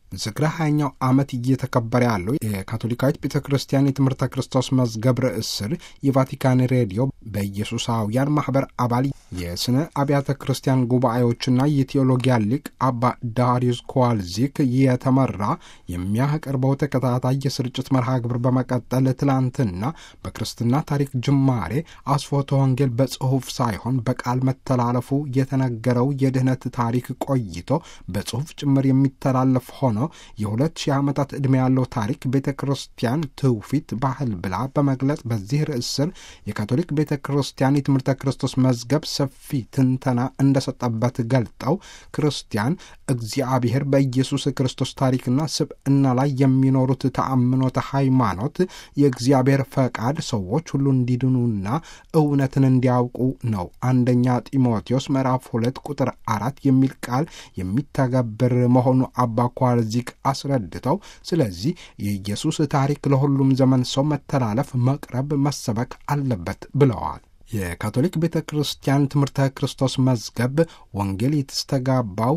ዝክረ ሀያኛው ዓመት እየተከበረ ያለው የካቶሊካዊት ቤተ ክርስቲያን የትምህርተ ክርስቶስ መዝገብ ርዕስ ስር የቫቲካን ሬዲዮ በኢየሱሳውያን ማኅበር አባል የስነ አብያተ ክርስቲያን ጉባኤዎችና የቴዎሎጊያ ሊቅ አባ ዳሪዩስ ኮዋልዚክ የተመራ የሚያቀርበው ተከታታይ የስርጭት መርሃ ግብር በመቀጠል ትላንትና በክርስትና ታሪክ ጅማሬ አስፎተ ወንጌል በጽሑፍ ሳይሆን በቃል መተላለፉ የተነገረው የድኅነት ታሪክ ቆይቶ በጽሑፍ ጭምር የሚተላለፍ ሆኖ የሁለት ሺህ ዓመታት ዕድሜ ያለው ታሪክ ቤተ ክርስቲያን ትውፊት፣ ባህል ብላ በመግለጽ በዚህ ርዕስ ስር የካቶሊክ ቤተ ክርስቲያን የትምህርተ ክርስቶስ መዝገብ ሰፊ ትንተና እንደሰጠበት ገልጠው ክርስቲያን እግዚአብሔር በኢየሱስ ክርስቶስ ታሪክና ስብዕና ላይ የሚኖሩት ተአምኖተ ሃይማኖት የእግዚአብሔር ፈቃድ ሰዎች ሁሉ እንዲድኑና እውነትን እንዲያውቁ ነው። አንደኛ ጢሞቴዎስ ምዕራፍ ሁለት ቁጥር አራት የሚል ቃል የሚተገብር መሆኑ አባ ኳልዚክ አስረድተው፣ ስለዚህ የኢየሱስ ታሪክ ለሁሉም ዘመን ሰው መተላለፍ፣ መቅረብ፣ መሰበክ አለበት ብለዋል። የካቶሊክ ቤተ ክርስቲያን ትምህርተ ክርስቶስ መዝገብ ወንጌል የተስተጋባው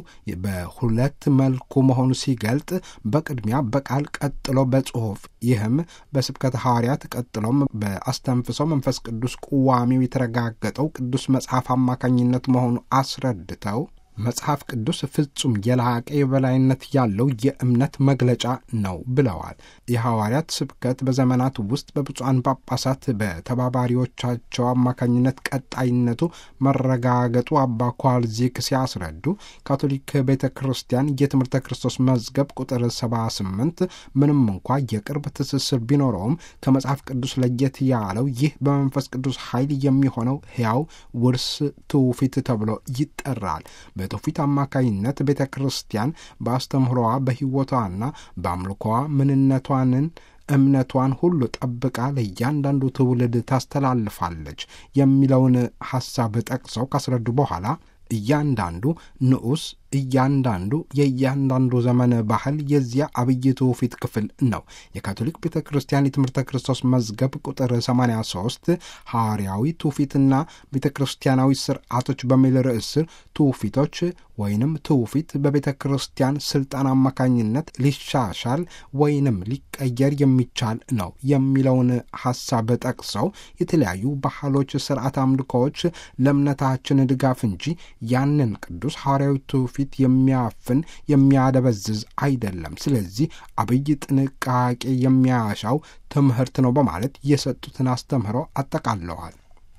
በሁለት መልኩ መሆኑ ሲገልጥ በቅድሚያ በቃል ቀጥሎ በጽሑፍ ይህም በስብከተ ሐዋርያት ቀጥሎም በአስተንፍሰው መንፈስ ቅዱስ ቁዋሚው የተረጋገጠው ቅዱስ መጽሐፍ አማካኝነት መሆኑ አስረድተው መጽሐፍ ቅዱስ ፍጹም የላቀ የበላይነት ያለው የእምነት መግለጫ ነው ብለዋል። የሐዋርያት ስብከት በዘመናት ውስጥ በብፁዓን ጳጳሳት በተባባሪዎቻቸው አማካኝነት ቀጣይነቱ መረጋገጡ አባ ኳልዚክ ሲያስረዱ ካቶሊክ ቤተ ክርስቲያን የትምህርተ ክርስቶስ መዝገብ ቁጥር 78 ምንም እንኳ የቅርብ ትስስር ቢኖረውም ከመጽሐፍ ቅዱስ ለየት ያለው ይህ በመንፈስ ቅዱስ ኃይል የሚሆነው ሕያው ውርስ ትውፊት ተብሎ ይጠራል። በትውፊት አማካይነት ቤተ ክርስቲያን በአስተምህሮዋ በሕይወቷና በአምልኮዋ ምንነቷንን እምነቷን ሁሉ ጠብቃ ለእያንዳንዱ ትውልድ ታስተላልፋለች የሚለውን ሐሳብ ጠቅሰው ካስረዱ በኋላ እያንዳንዱ ንዑስ እያንዳንዱ የእያንዳንዱ ዘመን ባህል የዚያ አብይ ትውፊት ክፍል ነው። የካቶሊክ ቤተ ክርስቲያን የትምህርተ ክርስቶስ መዝገብ ቁጥር 83 ሐዋርያዊ ትውፊትና ቤተ ክርስቲያናዊ ስርዓቶች በሚል ርዕስ ስር ትውፊቶች ወይንም ትውፊት በቤተ ክርስቲያን ስልጣን አማካኝነት ሊሻሻል ወይንም ሊቀየር የሚቻል ነው የሚለውን ሐሳብ ጠቅሰው የተለያዩ ባህሎች፣ ስርዓት አምልኮዎች ለእምነታችን ድጋፍ እንጂ ያንን ቅዱስ ሐዋርያዊ ትውፊት የሚያፍን የሚያደበዝዝ አይደለም። ስለዚህ አብይ ጥንቃቄ የሚያሻው ትምህርት ነው በማለት የሰጡትን አስተምህሮ አጠቃለዋል።